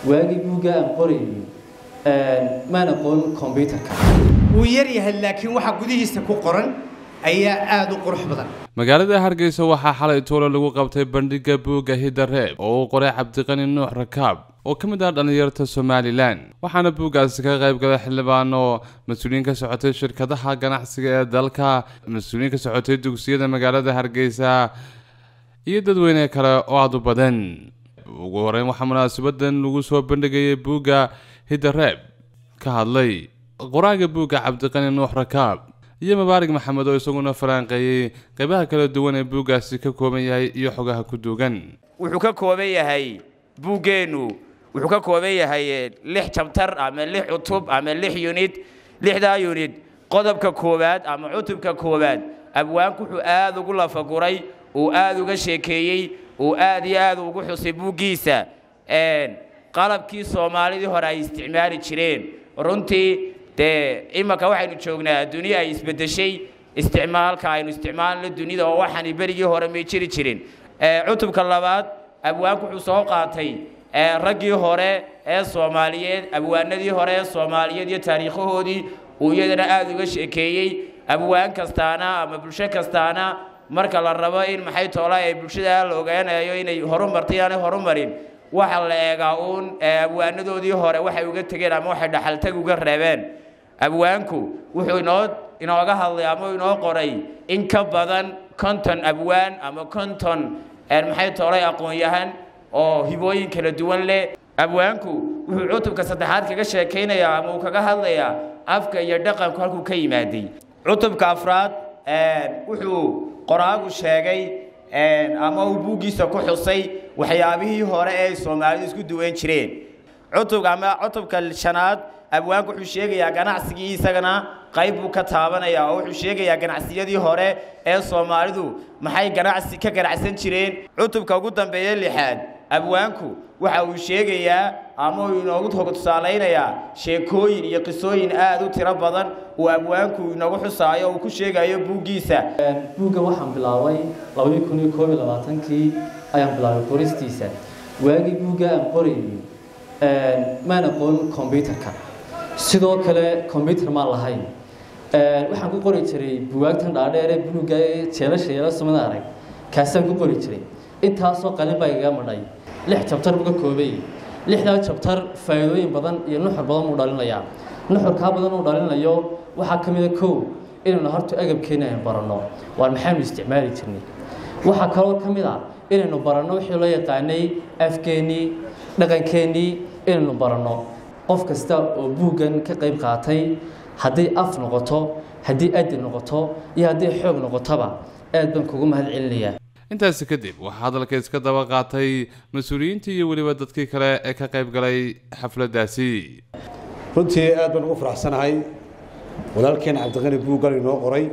waagii buugga aan qorayay maan aqoon kombyutarka wuu yar yahay laakiin waxa gudihiisa ku qoran ayaa aada u qurux badan magaalada hargeysa waxaa xalay tuulo lagu qabtay bandhigga buugga hidareeb oo uu qoray cabdiqani nuux rakaab oo ka mid ah dhallinyarta somalilan waxaana buuggaasi ka qayb galay xildhibaano mas-uuliyiin ka socotay shirkadaha ganacsiga ee dalka mas-uuliyiin ka socotay dugsiyada magaalada hargeysa iyo dadweyne kale oo aada u badan ugu horeyn waxaa munaasabadan lagu soo bandhigayay buugga hidareeb ka hadlay qoraaga buugga cabdiqani nuux rakaab iyo mabaarig maxamed oo isaguna faraanqeeyey qaybaha kala duwan ee buuggaasi ka kooban yahay iyo xogaha ku duugan wuxuu ka kooban yahay buuggeennu wuxuu ka kooban yahay lix jabtar ama lix cutub ama lix yunid lixdaa yunid qodobka koowaad ama cutubka koowaad abwaanku wuxuu aada ugu lafaguray uu aada uga sheekeeyey uu aada iyo aada ugu xusay buuggiisa qalabkii soomaalidii hore ay isticmaali jireen runtii dee imanka waxaynu joognaa duniya ay isbeddeshay isticmaalka aynu isticmaalno dunida oo waxaani berigii hore may jiri jirin cutubka labaad abwaanku wuxuu soo qaatay raggii hore ee soomaaliyeed abwaanadii hore ee soomaaliyeed iyo taariikhahoodii uu iyadana aada uga sheekeeyey abwaan kastaana ama bulsho kastaana marka la rabo in maxay toola ay bulshada la ogaanayo inay horumartay aanay horumarin waxa la eegaa uun abwaanadoodii hore waxay uga tegeen ama waxay dhaxaltag uga reebeen abwaanku wuxuu inoo inooga hadlay ama inoo qoray in ka badan konton abwaan ama konton maxay toolay aqoon-yahan oo hibooyin kala duwan leh abwaanku wuxuu cutubka saddexaad kaga sheekaynayaa ama uu kaga hadlayaa afka iyo dhaqanku halkuu ka yimaaday cutubka afraad wuxuu qoraagu sheegay ama uu buuggiisa ku xusay waxyaabihii hore ee soomaalidu isku duwan jireen cutub ama cutubka shanaad abwaanku wuxuu sheegayaa ganacsigii isagana qayb buu ka taabanayaa oo wuxuu sheegayaa ganacsiyadii hore ee soomaalidu maxay ganacsi ka ganacsan jireen cutubka ugu dambeeya lixaad abwaanku waxa uu sheegayaa ama uu inoogu tusaalaynayaa sheekooyin iyo qisooyin aada u tiro badan uu abwaanku inoogu xusaayo uu ku sheegayo buuggiisa buugga waxaan bilaabay labadii kun iyo koob iyo labaatankii ayaan bilaabay qoristiisa waagii buugga aan qorayay maan aqoon kombyutarka sidoo kale kombyutar maan lahayn waxaan ku qori jiray buwaagtan dhaadheer ee buluugga ee jeelasha yeela sumada arag kaasaan ku qori jiray intaasoo qalin baa igaga madhay lix jabtar buu ka koobay lixdaa jabtar faa'iidooyin badan iyo nuxur badan uu dhalinayaa nuxurkaa badan uu dhalinayo waxaa ka mid a kow inaynu horta agabkeena aynu baranno waan maxaynu isticmaali jirnay waxaa kaloo ka mid ah inaynu baranno wixii loo yaqaanay afkeennii dhaqankeennii inaynu baranno qof kasta oo buuggan ka qayb qaatay haddii af noqoto haddii adi noqoto iyo haddii xoog noqotoba aad baan kugu mahad celinayaa intaasi kadib waxaa hadalka iska daba qaatay mas-uuliyiintii iyo weliba dadkii kale ee ka qayb galay xafladdaasi runtii aad baan ugu faraxsanahay walaalkeen cabdiqani buuggal inoo qoray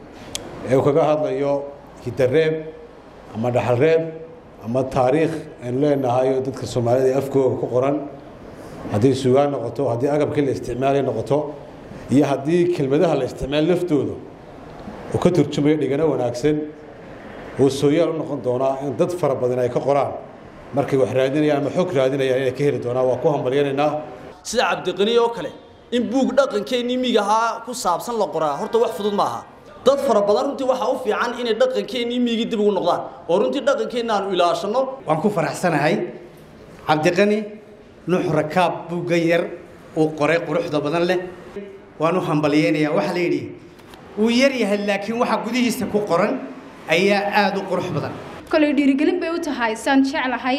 ee uu kaga hadlayo hidareeb ama dhaxalreeb ama taariikh aynu leenahay oo dadka soomaalida ee afkooga ku qoran haddii sugaan noqoto haddii agabkii la isticmaalay noqoto iyo haddii kelmadaha la isticmaal laftooda oo ka turjumayo dhigano wanaagsan oo sooyaal u noqon doonaa in dad fara badan ay ka qoraan markay wax raadinayaan ama xog raadinayaan inay ka heli doonaan waa ku hambalyanaynaa sida cabdiqani oo kale in buug dhaqankeennii miigahaa ku saabsan la qoraa horta wax fudud maaha dad fara badan runtii waxaa u fiican inay dhaqankeennii miigii dib ugu noqdaan oo runtii dhaqankeenna aanu ilaashanno waan ku faraxsanahay cabdiqani nuux rakaab buuggan yar uu qoray quruxda badan leh waan u hambalyeynayaa waxaa la yidhi wuu yar yahay laakiin waxa gudihiisa ku qoran ayaa aada u qurux badan kolay dhiirigelin bay u tahay saan jeclahay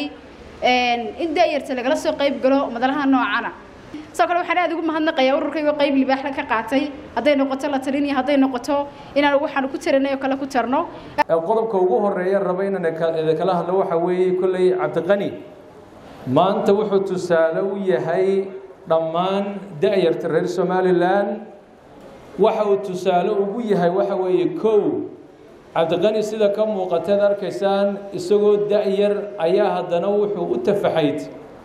in daayarta lagala soo qayb galo madalaha noocana sidoo kale waxaan aada ugu mahadnaqayaa ururkaygo qayb libaaxla ka qaatay hadday noqoto la talin iyo hadday noqoto inaan waxaanu ku taranay oo kale ku tarno qodobka ugu horeeya raba inaan kala hadlo waxa weeye kolley cabdiqani maanta wuxuu tusaale u yahay dhammaan da'yarta reer somalilan waxa uu tusaale ugu yahay waxa weeye kow cabdiqani sida ka muuqateed arkaysaan isagoo da'yar ayaa haddana wuxuu u tafaxayd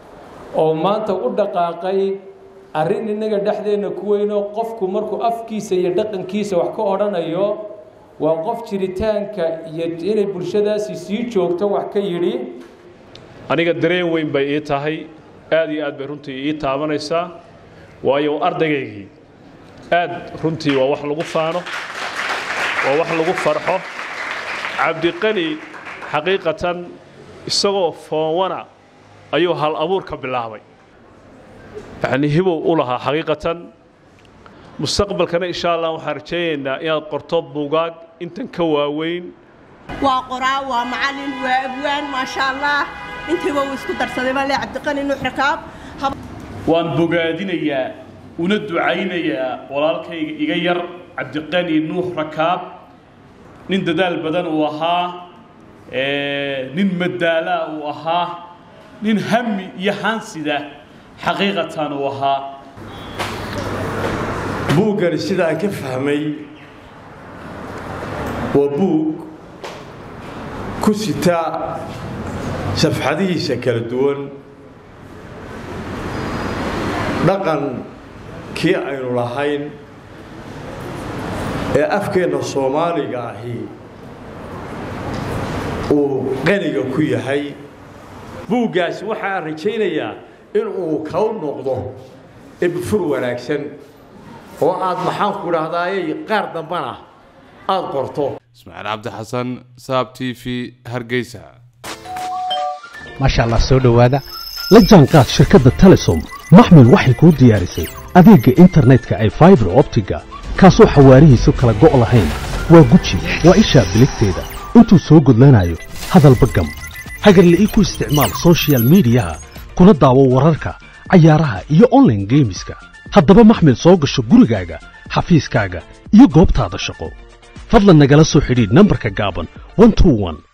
oo maanta u dhaqaaqay arrin innaga dhexdeenna ku weyno qofku markuu afkiisa iyo dhaqankiisa wax ka odhanayo waa qof jiritaanka iyo inay bulshadaasi sii joogto wax ka yidhi aniga dareen weyn bay ii tahay aad iyo aad bay runtii ii taabanaysaa waayo ardaygaygii aad runtii waa wax lagu faano waa wax lagu farxo cabdiqani xaqiiqatan isagoo foonwana ayuu hal abuurka bilaabay yacni hibow u lahaa xaqiiqatan mustaqbalkana insha allah waxaan rajaynaynaa inaad qorto buugaag intan ka waaweyn waa qoraa waa macallin waa abwaan maasha allah intiiba uu isku darsaday baa le cabdiqani nuux rakaab waan bogaadinayaa una ducaynayaa walaalkayga iga yar cabdiqani nuux rakaab nin dadaal badan uu ahaa nin madaalaa uu ahaa nin hami iyo haansida xaqiiqatan uu ahaa buuggani sida aan ka fahmay waa buug ku sita safxadihiisa kala duwan dhaqankii aynu lahayn ee afkeenna soomaaliga ahi uu qaniga ku yahay buuggaasi waxaan rajaynayaa inuu kau noqdo ibfur wanaagsan oo aad maxaanku idhahdaayey qaar dambana aad qorto ismaaciil cabdi xasan saab t v hargeysa maasha allah soo dhowaada la jaanqaad shirkadda telesom maxmil waxay kuu diyaarisay adeegga internetka ay faibar optiga kaasoo xawaarihiisu kala go' lahayn waa guji waa ishaa biligteeda intuu soo gudlanayo hadalba gam hagarle ii ku isticmaal sochial midiyaha kuna daawo wararka cayaaraha iyo onlaine geemiska haddaba maxmil soo gasho gurigaaga xafiiskaaga iyo goobtaada shaqo fadlan nagala soo xidhiidh nambarka gaaban